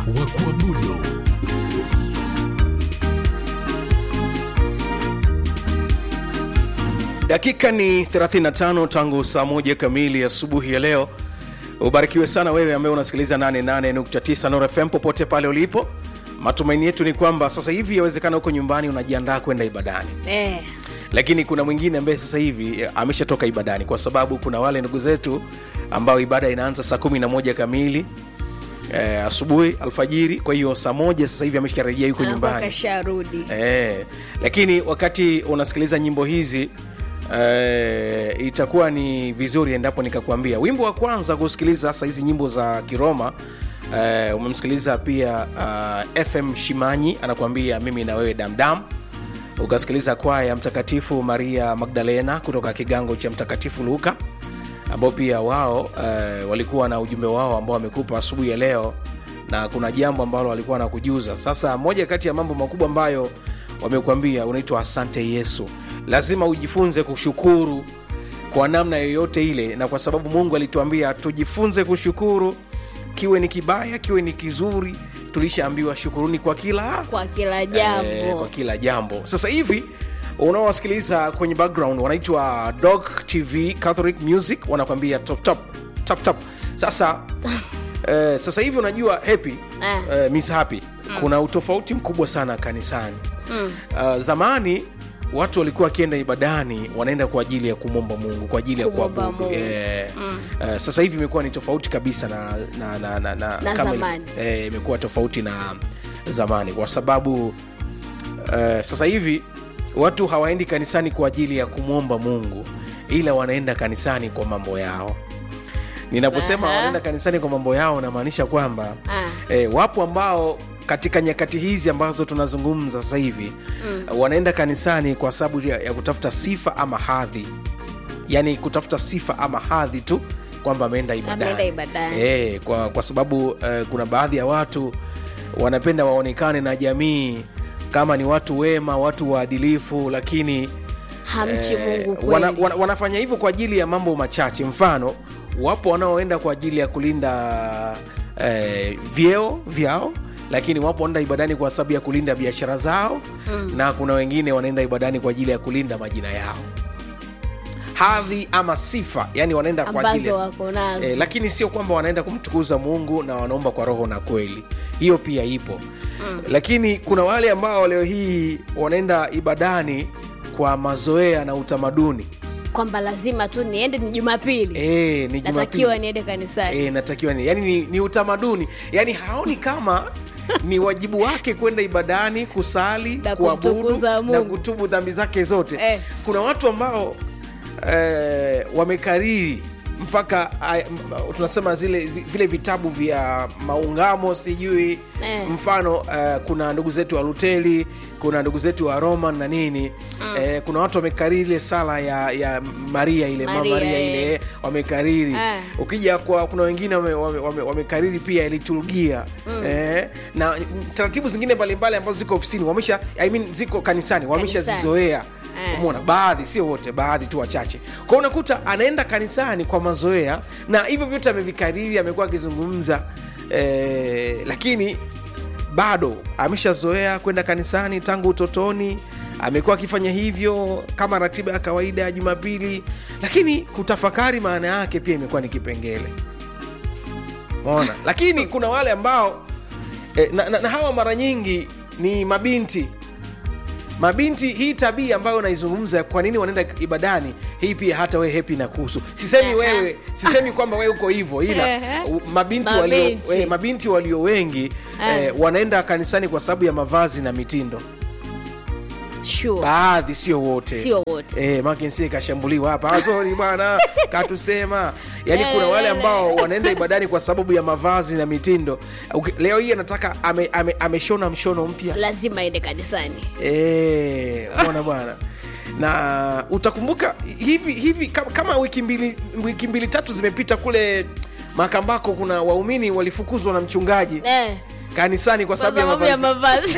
wa kuabudu. Dakika ni 35 tangu saa moja kamili asubuhi ya leo. Ubarikiwe sana wewe ambaye unasikiliza 88.9 Nord FM popote pale ulipo. Matumaini yetu ni kwamba sasa hivi yawezekana huko nyumbani unajiandaa kwenda ibadani, Eh, lakini kuna mwingine ambaye sasa hivi eh, ameshatoka ibadani, kwa sababu kuna wale ndugu zetu ambao ibada inaanza saa 11 kamili eh, asubuhi alfajiri. Kwa hiyo saa moja sasa hivi amesharejea yuko anakuwa nyumbani kasharudi. Eh, lakini wakati unasikiliza nyimbo hizi eh, itakuwa ni vizuri endapo nikakwambia wimbo wa kwanza kusikiliza sasa hizi nyimbo za Kiroma eh, umemsikiliza pia uh, FM Shimanyi anakuambia mimi na wewe damdam ukasikiliza kwaya ya Mtakatifu Maria Magdalena kutoka kigango cha Mtakatifu Luka ambao pia wao eh, walikuwa na ujumbe wao ambao wamekupa asubuhi ya leo na kuna jambo ambalo walikuwa na kujuza sasa moja kati ya mambo makubwa ambayo wamekuambia unaitwa asante yesu lazima ujifunze kushukuru kwa namna yoyote ile na kwa sababu mungu alituambia tujifunze kushukuru kiwe ni kibaya kiwe ni kizuri tulishaambiwa shukuruni kwa kila Kwa kila jambo. Eh, kwa kila jambo sasa hivi unaowasikiliza kwenye background wanaitwa dog tv catholic music wanakwambia top top top top sasa eh, sasa hivi unajua happy Eh. eh, miss happy kuna utofauti mkubwa sana kanisani Mm. uh, zamani watu walikuwa wakienda ibadani wanaenda kwa ajili ya kumwomba mungu kwa ajili ya Kumwomba kuabudu Mungu. eh, uh, sasa hivi imekuwa ni tofauti kabisa na, na, na, na, na, Na kama zamani. ili- eh, imekuwa tofauti na zamani kwa sababu uh, sasa hivi watu hawaendi kanisani kwa ajili ya kumwomba mungu ila wanaenda kanisani kwa mambo yao ninaposema Aha. wanaenda kanisani kwa mambo yao namaanisha kwamba Ah. e, wapo ambao katika nyakati hizi ambazo tunazungumza sasa hivi mm. wanaenda kanisani kwa sababu ya, ya kutafuta sifa ama hadhi yaani kutafuta sifa ama hadhi tu kwamba ameenda ibadani, Ameenda ibadani. E, kwa, kwa sababu eh, kuna baadhi ya watu wanapenda waonekane na jamii kama ni watu wema watu waadilifu lakini Hamchi Eh, Mungu kweli. wana, wana, wanafanya hivyo kwa ajili ya mambo machache mfano wapo wanaoenda kwa ajili ya kulinda eh, vyeo vyao lakini wapo wanaenda ibadani kwa sababu ya kulinda biashara zao mm. na kuna wengine wanaenda ibadani kwa ajili ya kulinda majina yao hadhi ama sifa yani wanaenda kwa ajili ambazo ya wako nazo. eh, lakini sio kwamba wanaenda kumtukuza mungu na wanaomba kwa roho na kweli hiyo pia ipo mm. lakini kuna wale ambao leo hii wanaenda ibadani kwa mazoea na utamaduni kwamba lazima tu niende ni Jumapili. e, ni Natakiwa Jumapili. niende kanisani. e, natakiwa ni yani ni, ni utamaduni yani haoni kama ni wajibu wake kwenda ibadani kusali Na kuabudu kumtukuza na Mungu. kutubu dhambi zake zote Eh. kuna watu ambao eh, wamekariri mpaka ay, m- tunasema zile zi, vile vitabu vya maungamo sijui Eh. mfano uh, kuna ndugu zetu wa luteli kuna ndugu zetu wa roman na nini mm. eh, kuna watu wamekariri ile sala ya, ya maria ile Maria, maria, maria eh. ile wamekariri Eh. ukija kwa kuna wengine wamekariri wame, wame, wamekariri pia liturgia mm. eh, na taratibu zingine mbalimbali ambazo ziko ofisini wamesha I mean, ziko kanisani wameshazizoea Eh. umona baadhi sio wote baadhi tu wachache kwao unakuta anaenda kanisani kwa mazoea na hivyo vyote amevikariri amekuwa akizungumza eh, lakini bado ameshazoea kwenda kanisani tangu utotoni amekuwa akifanya hivyo kama ratiba ya kawaida ya jumapili lakini kutafakari maana yake pia imekuwa ni kipengele mona lakini kuna wale ambao eh, na, na, na hawa mara nyingi ni mabinti mabinti hii tabia ambayo naizungumza kwa nini wanaenda ibadani hii pia hata wewe hepi na kuhusu sisemi Aha. wewe sisemi kwamba wewe uko hivyo ila Ehe. u- mabinti walio, Mabinti. eh, mabinti walio wengi Eh. eh, wanaenda kanisani kwa sababu ya mavazi na mitindo Sure. baadhi sio wote Sio wote. Eh, makensi kashambuliwa hapa azori bwana katusema yaani kuna wale ambao wanaenda ibadani kwa sababu ya mavazi na mitindo Uki- leo hii anataka ame, ame, ameshona mshono mpya Lazima aende kanisani. Eh, umeona bwana na utakumbuka hivi hivi kama, kama wiki mbili wiki mbili tatu zimepita kule makambako kuna waumini walifukuzwa na mchungaji Eh. kanisani kwa Kwa sababu ya sababu ya mavazi mavazi.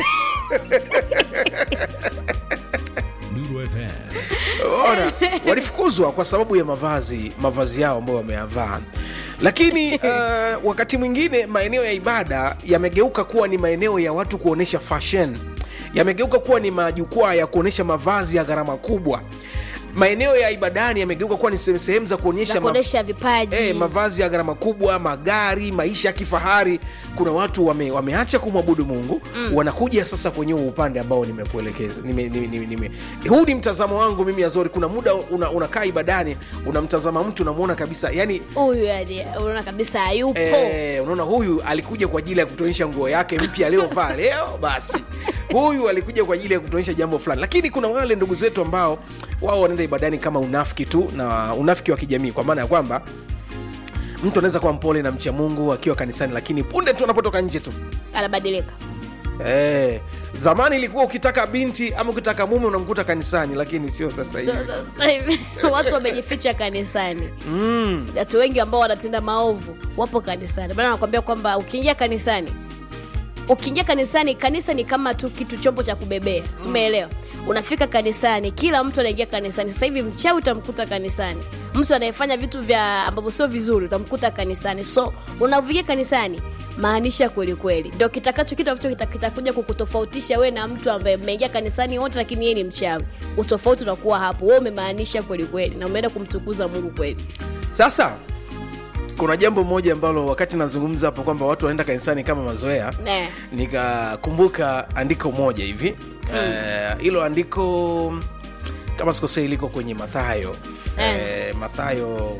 Nuru FM. Ona, walifukuzwa kwa sababu ya mavazi mavazi yao ambayo wameyavaa lakini uh, wakati mwingine maeneo ya ibada yamegeuka kuwa ni maeneo ya watu kuonyesha fashion yamegeuka kuwa ni majukwaa ya kuonyesha mavazi ya gharama kubwa maeneo ya ibadani yamegeuka kuwa ni sehemu sehemu za kuonyesha za ma- kuonyesha vipaji Eh, mavazi ya gharama kubwa magari maisha ya kifahari kuna watu wame, wameacha kumwabudu mungu mm. wanakuja sasa kwenye huu upande ambao nimekuelekeza nime, nime, nime, nime. huu ni mtazamo wangu mimi azori kuna muda una, unakaa ibadani unamtazama mtu unamwona kabisa yani huyu yani unaona kabisa hayupo Eh, unaona huyu alikuja kwa ajili ya kutuonyesha nguo yake mpya aliyovaa leo basi huyu alikuja kwa ajili ya kutuonyesha jambo fulani lakini kuna wale ndugu zetu ambao wao wanaenda ibadani kama unafiki tu na unafiki wa kijamii kwa maana ya kwamba mtu anaweza kuwa mpole na mcha mungu akiwa kanisani lakini punde tu anapotoka nje tu anabadilika Eh, zamani ilikuwa ukitaka binti ama ukitaka mume unamkuta kanisani lakini sio sasa hivi So, sasa hivi watu wamejificha kanisani watu wengi ambao wanatenda maovu wapo kanisani bana nakwambia kwamba ukiingia kanisani ukiingia kanisani kanisa ni kama tu kitu chombo cha kubebea si umeelewa unafika kanisani kila mtu anaingia kanisani sasa hivi mchawi utamkuta kanisani mtu anayefanya vitu vya ambavyo sio vizuri utamkuta kanisani so unavyoingia kanisani maanisha kweli kweli ndio kitakacho kitu ambacho kita- kitakuja kukutofautisha we na mtu ambaye mmeingia kanisani wote lakini yeye ni mchawi utofauti unakuwa hapo we umemaanisha kweli kweli na umeenda kumtukuza mungu kweli sasa kuna jambo moja ambalo wakati nazungumza hapo kwamba watu wanaenda kanisani kama mazoea Ne. nikakumbuka andiko moja hivi Eh, hilo andiko kama sikosei liko kwenye mathayo eh, mathayo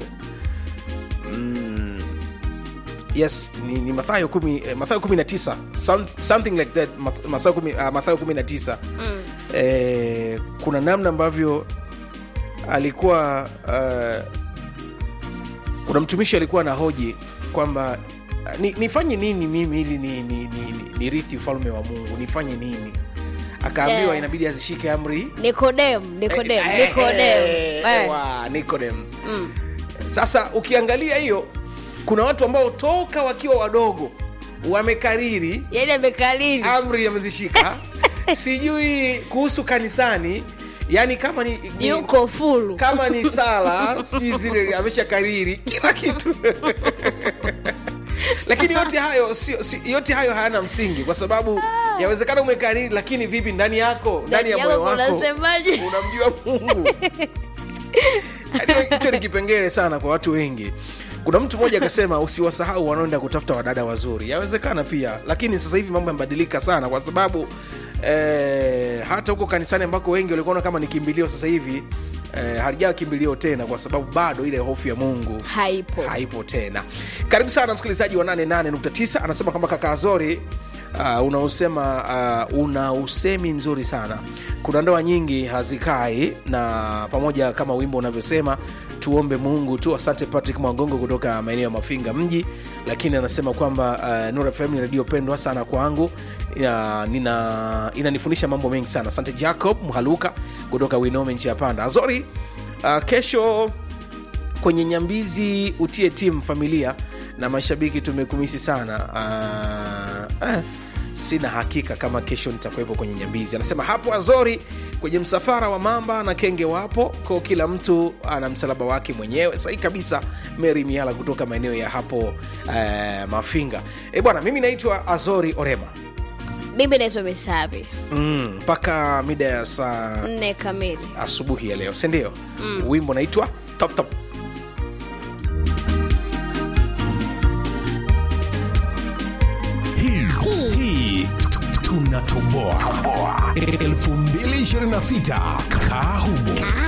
mm, yes ni, ni mathayo kumi, eh, mathayo kumi na tisa some, something like that Math- mathayo kumi, uh, mathayo kumi na tisa Mm. eh, kuna namna ambavyo alikuwa uh, kuna mtumishi alikuwa na hoji kwamba uh, ni, nifanye nini mimi ili ni, ni, ni, ni, ni rithi ufalme wa mungu nifanye nini akaambiwa Yeah. inabidi azishike amri nikodem nikodem Eh, eh, nikodem eh, Eh. wa, Nikodem. Mm. sasa ukiangalia hiyo kuna watu ambao toka wakiwa wadogo wamekariri yaani amekalili amri amezishika sijui kuhusu kanisani yani kama ni, ni yuko fulu kama ni sala sijui zile amesha kariri kila kitu lakini yote hayo sio, si, yote hayo hayana msingi kwa sababu yawezekana umekariri lakini vipi ndani yako ndani ya Ndani moyo yako wako unasemaje? unamjua mungu Yaani hicho ni kipengele sana kwa watu wengi kuna mtu mmoja akasema usiwasahau wanaoenda kutafuta wadada wazuri yawezekana pia lakini sasa hivi mambo yamebadilika sana kwa sababu eh, hata huko kanisani ambako wengi walikuona kama ni kimbilio sasa hivi eh, halijawa kimbilio tena kwa sababu bado ile hofu ya mungu haipo haipo tena karibu sana msikilizaji wa 88.9 anasema kwamba kaka azori uh, unausema uh, una usemi mzuri sana kuna ndoa nyingi hazikai na pamoja kama wimbo unavyosema tuombe mungu tu asante patrick mwagongo kutoka maeneo ya mafinga mji lakini anasema kwamba uh, Nura fm ni redio pendwa sana kwangu ya, nina inanifundisha mambo mengi sana asante jacob mhaluka kutoka winome nchi ya panda azori uh, kesho kwenye nyambizi utie timu familia na mashabiki tumekumisi sana uh, eh, sina hakika kama kesho nitakuwepo kwenye nyambizi anasema hapo azori kwenye msafara wa mamba na kenge wapo ko kila mtu ana msalaba wake mwenyewe sahi kabisa mary miala kutoka maeneo ya hapo uh, mafinga e bwana mimi naitwa azori orema mimi naitwa misabi Mm, mpaka mida ya saa nne kamili asubuhi ya leo sindio mm. wimbo naitwa top top hii hii tunatoboa 2026 kahumo